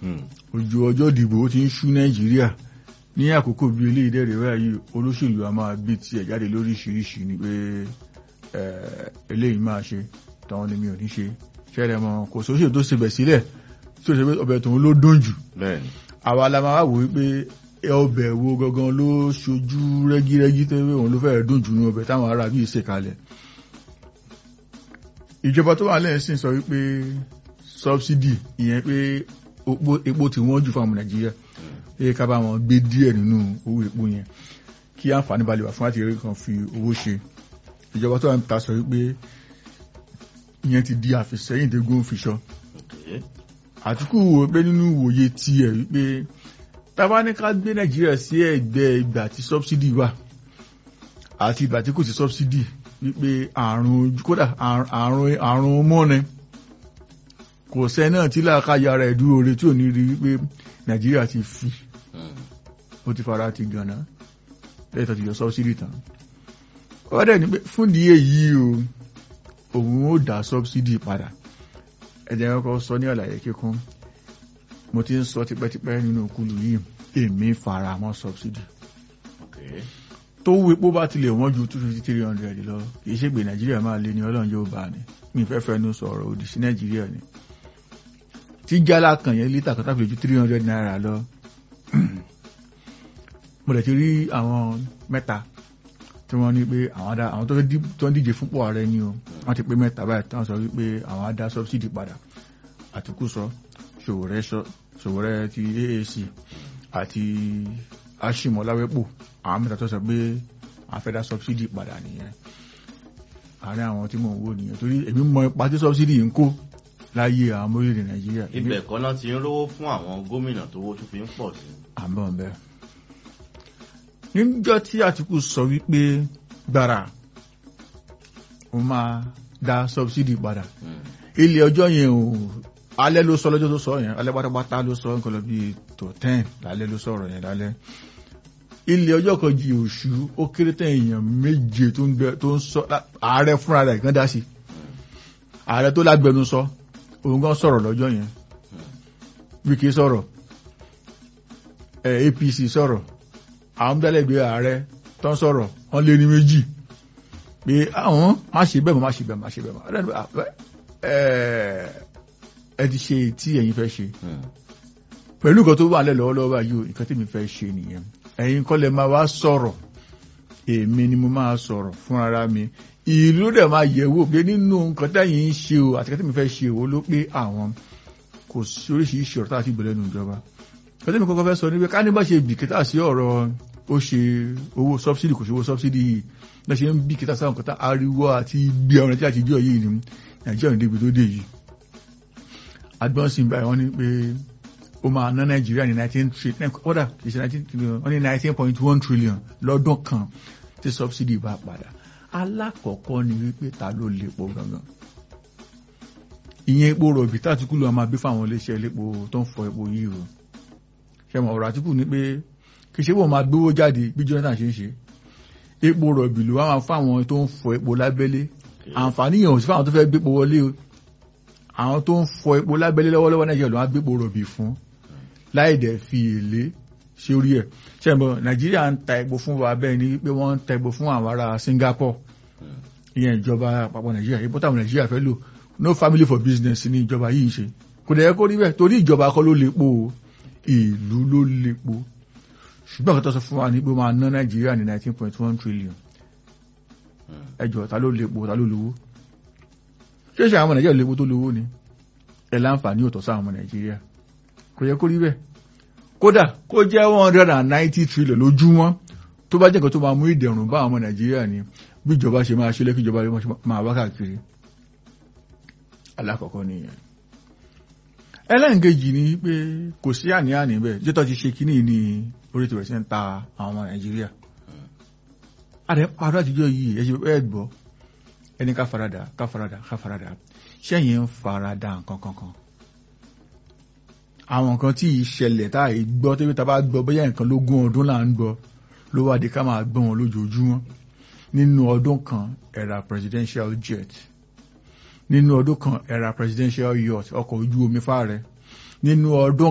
ojú ọjọ́ ìdìbò ó ti ń ṣú nàìjíríà ní àkókò bíi ilé ìdẹ́rẹ̀ báyìí olóṣèlú a máa gbé tiẹ̀ jáde lóríṣiríṣi ni pé eléyìí máa ṣe tàwọn ni mi ò ní ṣe ṣẹlẹ̀ mọ́ kò sóṣèlú tó ṣe bẹ̀ sílẹ̀ tí ó ṣe pé ọbẹ̀ tòun ló dùn jù àwa la máa wò wípé ọbẹ̀ wo gangan ló ṣojú rẹ́gírẹ́gí tó wé òun ló fẹ́rẹ̀ dùn jù ní ọbẹ̀ táwọn ará bíi ṣe kalẹ̀ ìjọba tó wà lẹ́yìn sì sọ wípé subsidy ìyẹn pé epo tí wọ́n jù fún àwọn nàìjíríà pé ká bá wọn gbé díẹ̀ nínú owó epo yẹn kí àǹfààní balẹ̀ wà fún láti rí kan fi owó ṣe ìjọba tó wà ń ta sọ wípé ìyẹn ti di àfìsẹ́yìn tó gún fi ṣọ àtìkù wò pé nínú ìwòye tiẹ̀ wípé tábà ní ká gbé nàìjíríà sí ẹ̀gbẹ́ ìgbà tí subsidy wà àti ìgbà tí kò sí subsidy wípé àrùn kódà àrùn àrùn mọ́ni kò sẹ́ náà tí làákàyà rẹ̀ dúró re tí ò ní rí wípé nàìjíríà ti fi ó ti fara ti gànà lẹ́yìn tó ti yọ subsidy tán wọ́n dẹ̀ ní pé fún ìdí èyí o òun ó dá subsidy padà ẹ̀jẹ̀ kọ́kọ́ sọ ní àlàyé kíkún mo ti ń sọ tipẹ́tipẹ́ nínú òkúlù yìí èmi fara mọ́ subsidy tó wú epo bá tilẹ̀ wọ́n ju two fifty three hundred lọ kì í ṣe pé nàìjíríà máa lé ní ọlọ́run yóò bá ní mi fẹ́ fẹ́ nu sọ̀rọ̀ òdì sí nàìjíríà ni tí jálá kan yẹn lítà kan tàbí ju three hundred naira lọ mo lè ti rí àwọn mẹ́ta tí wọ́n ní pé àwọn adá àwọn tó ń díje fúnpọ̀ ààrẹ ni o wọ́n ti pé mẹ́ta báyìí táwọn sọ wípé àwọn adá subsidy padà àtìkú sọ ṣòwòrẹ́ ti AAC àti aṣímọ̀láwẹ́pò àwọn mẹ́ta tó sọ pé àfẹ́dá subsidy padà nìyẹn àárín àwọn tí mò ń wò nìyẹn torí èmi mọ ipa tí subsidy ń kó láyé àwọn orílẹ̀-èdè nàìjíríà. ibẹ̀ kọ́ náà ti ń rówó fún àwọn gómìnà tó wó tó fi ń pọ̀ sí. àbọ̀ bẹ́ẹ̀. níjọ́ tí àtìkù sọ wípé gbàrà ó máa dá subsidy padà ilé ọjọ́ yẹn ò alẹ́ ló sọ lọ́jọ́ tó sọ yẹn alẹ́ pátápátá ló sọ nǹkan lọ bíi tó ten lálẹ́ ló sọ̀rọ̀ yẹn lálẹ́ ilé ọjọ́ kan jí oṣù ó kéré tán èèyàn méje tó ń gbẹ tó ń sọ ààrẹ fúnra rẹ̀ gan dá sí ààrẹ tó lágbẹnu sọ òun gan sọ̀rọ̀ lọ́jọ́ yẹn wíkì sọ̀rọ̀ APC sọ̀rọ̀ àwọn dálẹ́gbẹ̀ẹ́ ààrẹ tó ń sọ̀rọ̀ wọ́n lé ní méjì pé àwọn má ṣe bẹ́ẹ̀ mọ́ má ṣe bẹ́ẹ̀ má ṣe bẹ́ẹ̀ mọ́ ẹ ti ṣe tí ẹ̀yin fẹ́ ṣe pẹ̀lú nǹkan tó wà lẹ́ lọ́wọ́lọ́wọ́ báyìí o nǹkan tí mi fẹ́ ṣe nìyẹn ẹ̀yin kọ́ lẹ máa wá sọ̀rọ̀ èmi ni mo máa sọ̀rọ̀ fún ara mi ìlú dẹ̀ máa yẹ̀wò pé nínú nǹkan tẹ́yìn ń ṣe o àti kẹ́tẹ́ mi fẹ́ ṣe o ló pé àwọn kò sí oríṣiríṣi ọ̀rọ̀ tá a ti gbọ́ lẹ́nu ìjọba kẹ́tẹ́ mi kọ́kọ́ fẹ́ sọ ní pé ká ní bá ṣe bìkítà sí ọ̀rọ̀ ó ṣe owó subsidy kò sí owó subsidy yìí lọ́ ṣe ń bìkítà sáwọn nǹkan tá ariwo àti gbé ọ̀rọ̀ tí a ti jọ yìí ni nàìjíríà ní débi tó dé yìí agbọ́n sì ń báyìí wọ́n ní pé ó máa ná nàìjíríà ní nineteen trillion kódà ìṣe nineteen trillion wọ́n ní nineteen point one trillion lọ́dún kan tí subsidy bá padà alákọ̀ọ́kọ́ ni wípé ta ló lépo gangan ìyẹn epo rọ̀bì tàtíkù ló máa gbé fáwọn iléeṣẹ́ elépo tó ń fọ epo yìí o ṣẹmọ̀ ọ̀rọ̀ àtíkù ni pé kì í ṣe wọ́n máa gbówó jáde bí Jonathan ṣe ń ṣe epo rọ̀bì ló wá máa fáwọn tó ń fọ epo lábẹ́lé àǹfààní yẹn ò sí fáwọn tó fẹ́ gbépo wọlé o àwọn tó ń fọ epo lábẹ́lé lọ́wọ́lọ́wọ́ nàìjíríà ló wá gbépo rọ̀bì fún láì dẹ̀ fi èlé ṣe orí ẹ̀ ṣẹ́bọ̀ nàìjíríà ń ta epo fún wa bẹ́ẹ̀ ni pé wọ́n ń ta epo fún àwọn ará Singapore ìyẹn ìjọba àpapọ̀ nàìjíríà epo táwọn nàìjíríà fẹ́ lò no family for business ní ìjọba yìí ṣe kò dẹ̀ yẹ kó rí bẹ́ẹ̀ torí ìjọba kọ́ ló lépo ìlú ló lépo ṣùgbọ́n kò tó sọ fún wa ní pé máa ná nàìjíríà ní nineteen point one trillion ẹjọ́ ta ló lépo ta ló lówó ṣé ṣe àwọn nàìjíríà lépo tó lówó ni ẹ láǹfààní òtọ́ sáwọn ọmọ nàìjíríà kò yẹ kó rí bẹ́ẹ̀ kódà kó jẹ́ one hundred and ninety trillion lójúmọ́ tó bá jẹ́ nǹkan tó máa mú ìdẹ̀rùn bá àwọn ọmọ nàìjíríà ni bí ìjọba ṣe máa ṣe lẹ́kí ìjọba máa wá káàkiri alákọ̀ọ́kọ́ nìyẹn ẹlẹ́nkejì ni pé kò sí àní-àní bẹ́ẹ̀ jẹ́tọ́ ti ṣe kíní ní orí tó rẹ̀ sí ń ta àwọn ọmọ nàìjíríà àdé parọ́ àtijọ́ yìí ẹ ṣe ẹ gbọ́ ẹni ká farada ká farada ká farada ṣẹ́yìn ń farada nǹkan kankan àwọn nǹkan tí ìṣẹ̀lẹ̀ tá à gbọ́ tó bí ta bá gbọ́ bóyá nǹkan lógún ọdún là ń gbọ́ ló wá di ká máa gbọ́ wọn lójoojúmọ́ nínú ọdún kan ẹ̀rà presidential jet nínú ọdún kan ẹ̀rà presidential yacht ọkọ̀ ojú omi fáàrẹ nínú ọdún